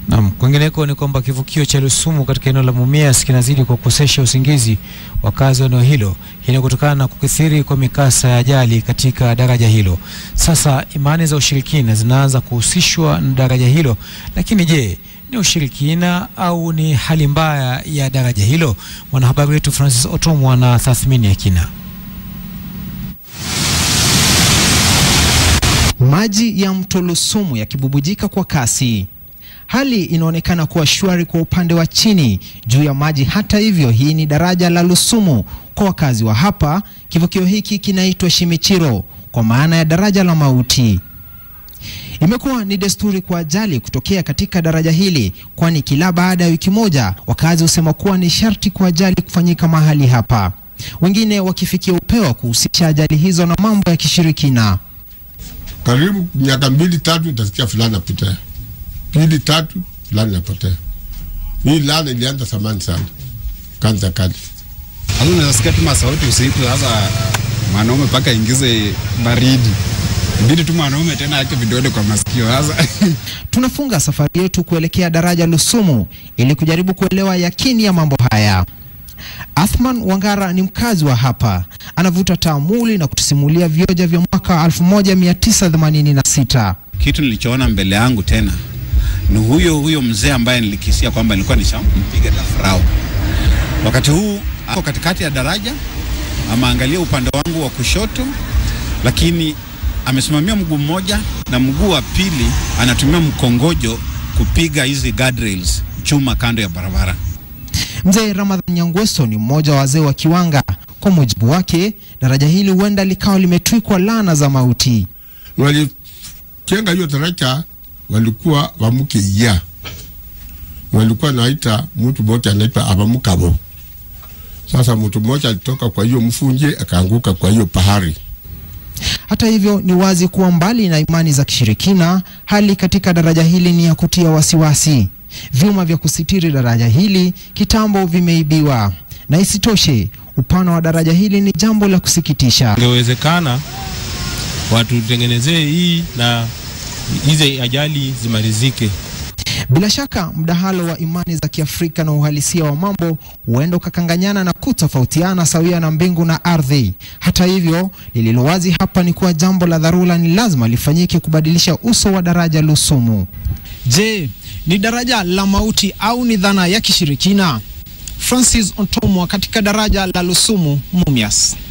Naam, kwingineko ni kwamba kivukio cha Lusumu katika eneo la Mumias kinazidi kwa kukosesha usingizi wakazi wa eneo hilo. Hii ni kutokana na kukithiri kwa mikasa ya ajali katika daraja hilo. Sasa imani za ushirikina zinaanza kuhusishwa na daraja hilo, lakini je, ni ushirikina au ni hali mbaya ya daraja hilo? Mwanahabari wetu Francis Otomo ana tathmini ya kina. Maji ya mto Lusumu yakibubujika kwa kasi. Hali inaonekana kuwa shwari kwa upande wa chini juu ya maji. Hata hivyo, hii ni daraja la Lusumu. Kwa wakazi wa hapa, kivukio hiki kinaitwa Shimichiro kwa maana ya daraja la mauti. Imekuwa ni desturi kwa ajali kutokea katika daraja hili, kwani kila baada ya wiki moja wakazi husema kuwa ni sharti kwa ajali kufanyika mahali hapa, wengine wakifikia upeo wa kuhusisha ajali hizo na mambo ya kishirikina. karibu miaka mbili tatu utasikia fulani apotea, pili tatu fulani apotea. Hii laana ilianza zamani sana, kanza kali. Sasa unasikia tu masauti usiku, sasa mwanaume mpaka ingize baridi, ibidi tu mwanaume tena yake vidole kwa masikio sasa Tunafunga safari yetu kuelekea daraja Lusumu ili kujaribu kuelewa yakini ya mambo haya. Athman Wangara ni mkazi wa hapa, anavuta taamuli na kutusimulia vioja vya mwaka 1986. kitu nilichoona mbele yangu tena ni huyo huyo mzee ambaye nilikisia kwamba nilikuwa nishampiga dafrau. Wakati huu ako katikati ya daraja, ameangalia upande wangu wa kushoto, lakini amesimamia mguu mmoja na mguu wa pili anatumia mkongojo kupiga hizi guardrails, chuma kando ya barabara. Mzee Ramadhan Nyangweso ni mmoja wa wazee wa Kiwanga. Kwa mujibu wake, daraja hili huenda likawa limetwikwa laana za mauti. Walijenga hiyo daraja, walikuwa wamuke ya walikuwa naita mtu mmoja anaitwa abamukabo. Sasa mtu mmoja alitoka kwa hiyo mfunje akaanguka kwa hiyo bahari. Hata hivyo, ni wazi kuwa mbali na imani za kishirikina, hali katika daraja hili ni ya kutia wasiwasi. Vyuma vya kusitiri daraja hili kitambo vimeibiwa, na isitoshe upana wa daraja hili ni jambo la kusikitisha. ingewezekana watutengenezee hii na hizi ajali zimalizike. Bila shaka mdahalo wa imani za Kiafrika na uhalisia wa mambo huenda ukakanganyana na kutofautiana sawia na mbingu na ardhi. Hata hivyo, lililo wazi hapa ni kuwa jambo la dharura ni lazima lifanyike kubadilisha uso wa daraja Lusumu. Je, ni daraja la mauti au ni dhana ya kishirikina? Francis Ontomwa katika daraja la Lusumu, Mumias.